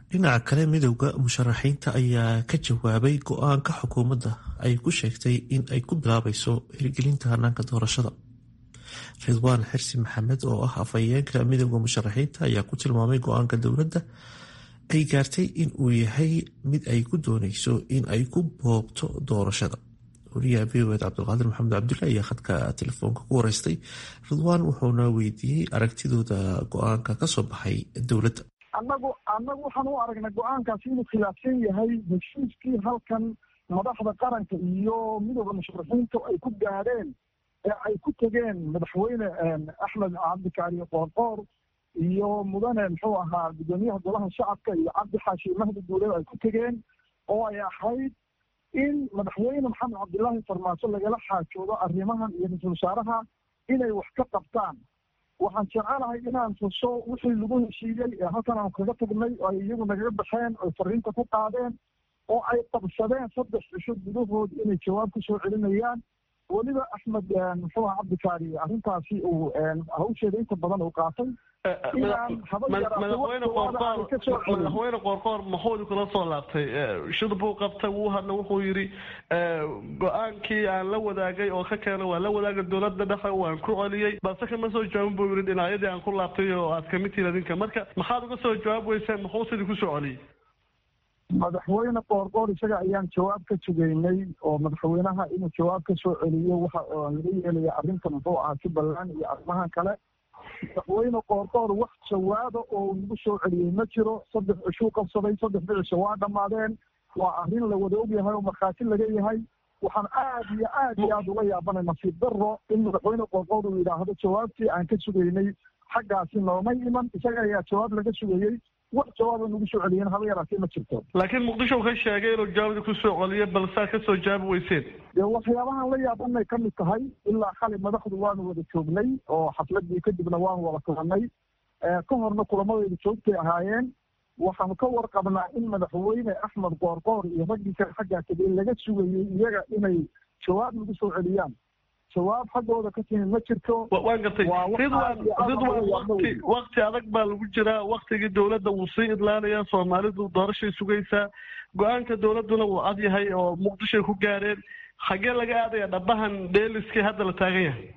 dhinaca kale midowda musharaxiinta ayaa ka jawaabay go-aanka xukuumadda ay ku sheegtay in ay ku bilaabayso hirgelinta hanaanka doorashada ridwaan xirsi maxamed oo ah afhayeenka midowda musharaxiinta ayaa ku tilmaamay go-aanka dowladda ay gaartay in uu yahay mid ay ku dooneyso in ay ku boobto doorashada wariyaha v o ed cabdulqaadir maxamed cabdulle ayaa khadka telefoonka ku wareystay ridwaan wuxuuna weydiiyey aragtidooda go-aanka kasoo baxay dowladda annagu annagu waxaan u aragnay go-aankaasi inuu khilaafsan yahay heshiiskii halkan madaxda qaranka iyo midooda musharaxiinta ay ku gaadheen ee ay ku tegeen madaxweyne axmed cabdikaariyo qoorqoor iyo mudane muxuu ahaa guddoomiyaha golaha shacabka iyo cabdi xaashi mahdi duuleed ay ku tegeen oo ay ahayd in madaxweyne maxamed cabdilaahi farmaajo lagala xaajoodo arrimahan iyo ra-isul wasaaraha inay wax ka qabtaan waxaan jecelahay inaan tuso wixii lagu heshiiyey ee halkan aan kaga tagnay oo ay iyagu nagaga baxeen oy fariinta ku qaadeen oo ay qabsadeen saddex cisho gudahood inay jawaab ku soo celinayaan weliba axmed muxuu aha cabdikaari arrintaasi uu hawsheeda inta badan uu qaatay madaxweyne qoorqoor maxuudi kula soo laabtay shir buu qabtay wuu hadla wuxuu yidhi go-aankii aan la wadaagay oo ka keena waa la wadaagay dowladda dhexe waan ku celiyey balse kama soo jawaabin buu yidhi dhinacyadii aan ku laabtay oo aad kamid tihiin adinka marka maxaad uga soo jawaab weyseen muxuu sidii kusoo celiyey madaxweyne qoorqoor isaga ayaan jawaab ka sugaynay oo madaxweynaha inuu jawaab ka soo celiyo waxa laga yeelaya arrinta muxuu ahaa jubbaland iyo arrimahan kale madaxweyne qoorqoor wax jawaaba oo nagu soo celiyey ma jiro saddex cishuu qabsaday saddex dhicisho waa dhammaadeen waa arrin la wada ogyahay oo markhaati laga yahay waxaan aad iyo aad iyo aad uga yaabanay nasiib daro in madaxweyne qoorqoor uu yidhaahdo jawaabtii aan ka sugaynay xaggaasi noomay iman isaga ayaa jawaab laga sugayey wax jawaaba nagu soo celiyeen haba yaraatee ma jirto laakiin muqdisho ka sheegay inuu jawaabdii kusoo celiyo balse aad kasoo jawaabi weyseen dee waxyaabahan la yaabanay ka mid tahay ilaa xali madaxdu waanu wada joognay oo xafladii kadibna waanu wada kulanay ka horna kulamadaydu joogtay ahaayeen waxaanu ka warqabnaa in madaxweyne axmed qoorqoor iyo raggii kale xaggaa tegey laga sugayey iyaga inay jawaab nagu soo celiyaan jawaab xaggooda ka timi ma jirto waan gartay ridwan ridwan wati wakti adag baa lagu jiraa waktigii dowladda wuu sii idlaanayaa soomaalidu doorashay sugaysaa go-aanka dowladduna wuu cad yahay oo muqdishoay ku gaareen xaggee laga aadaya dhabahan dheeliskii hadda la taagan yahay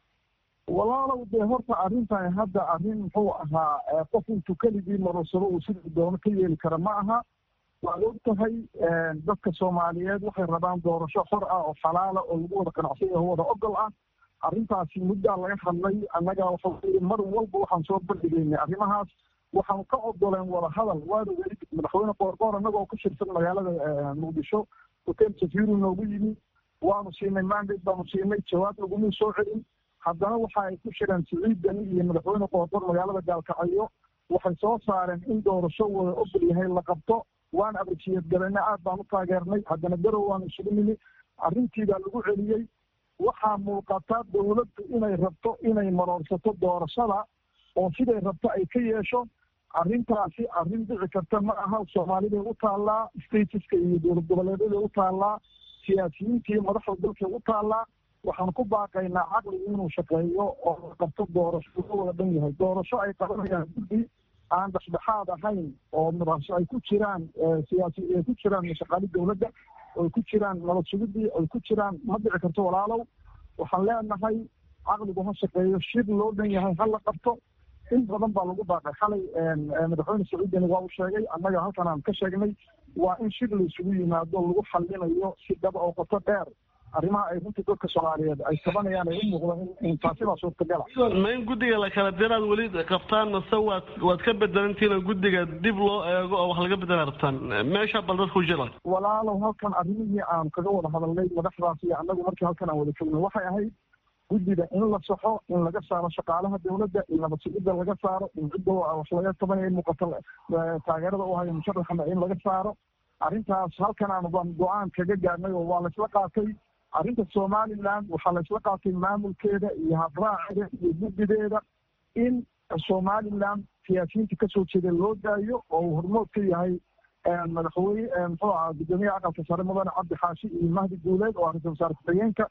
walaalow dee horta arrintan hadda arrin muxuu ahaa qof intuu keligii marorsado uu sidii doono ka yeeli kara ma aha waad og tahay dadka soomaaliyeed waxay rabaan doorasho xor ah oo xalaala oo lagu wada qanacsan yaho wada ogol ah arrintaasi muddaa laga hadlay annaga waxa weye mar walba waxaan soo bandhigaynay arrimahaas waxaanu ka ogoleen wada hadal waana weli madaxweyne qoorqoor annagoo ku shirsan magaalada muqdisho hotel safiru noogu yimi waanu siinay mandate baanu siinay jawaab laguma soo celin haddana waxa ay ku shireen siciid dani iyo madaxweyne qoorqoor magaalada gaalkacyo waxay soo saareen in doorasho wada ogol yahay la qabto waan abrajiyad galena aad baan u taageernay haddana garow waanu isugu nimi arrintii baa lagu celiyey waxaa muuqata dowladdu inay rabto inay maroorsato doorashada oo siday rabto ay ka yeesho arrintaasi arrin dhici karta ma aha soomaaliday u taallaa statiska iyo dowlad goboleedaday u taallaa siyaasiyiintii madaxda dalkay u taallaa waxaan ku baaqaynaa caqligu inuu shaqeeyo oo la qabto doorasho uga wada dhan yahay doorasho ay qabanayaan guddi aan dhexdhexaad ahayn oo madaxso ay ku jiraan siyaasi ay ku jiraan shaqaali dowladda oy ku jiraan nabad sugidii oy ku jiraan ma dhici karto walaalow waxaan leenahay caqligu ha shaqeeyo shir loo dhan yahay ha la qabto in badan baa lagu baaqay xalay madaxweyne sacuudini waa uu sheegay annaga halkan aan ka sheegnay waa in shir la isugu yimaado lagu xallinayo si dhaba oo qoto dheer arrimaha ay runtii dadka soomaaliyeed ay tabanayaan ay u muuqdaan in taasi baa suurtagala ma in guddiga la kala diraad weli qabtaan mase waad waad ka bedelantihiin oo guddiga dib loo eego oo wax laga bedela rabtaan meesha bal dadku jira walaalow halkan arrimihii aan kaga wada hadalnay madaxdaas iyo annagu markii halkan aan wada joogno waxay ahayd guddiga in la saxo in laga saaro shaqaalaha dowladda in nabad sugidda laga saaro in cidda wax laga tabanaya muuqata taageerada u hayo musharaxana in laga saaro arrintaas halkan aan baan go-aan kaga gaarnay oo waa laysla qaatay arrinta somaliland waxaa laysla qaatay maamulkeeda iyo habraaceeda iyo guddideeda in somaliland siyaasiyiinta kasoo jeeda loo daayo oo uu hormood ka yahay madaxweyne muxuu ahaa guddoomiyaha aqalka sare mudane cabdi xaashi iyo mahdi guuleed oo ra-isul wasaare ku-xigeenka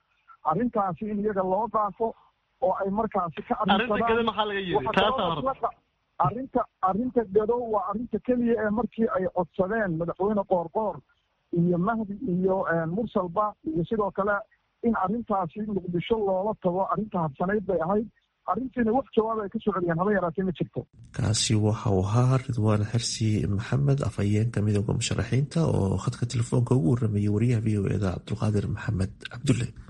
arrintaasi in iyaga loo dhaafo oo ay markaasi ka arrinta gada maxaa laga yiri taasa horta arrinta arrinta gado waa arrinta keliya ee markii ay codsadeen madaxweyne qoorqoor iyo mahdi iyo mursalba iyo sidoo kale in arrintaasi muqdisho loola tago arrinta habsanayd bay ahayd arrintiina wax jawaab ay ka soo celiyeen haba yaraatee ma jirto kaasi waxa uu ahaa ridwaan xirsi maxamed afhayeenka midooda musharaxiinta oo khadka telefoonka ugu waramayay wariyaha v o eda cabdulqaadir maxamed cabdulle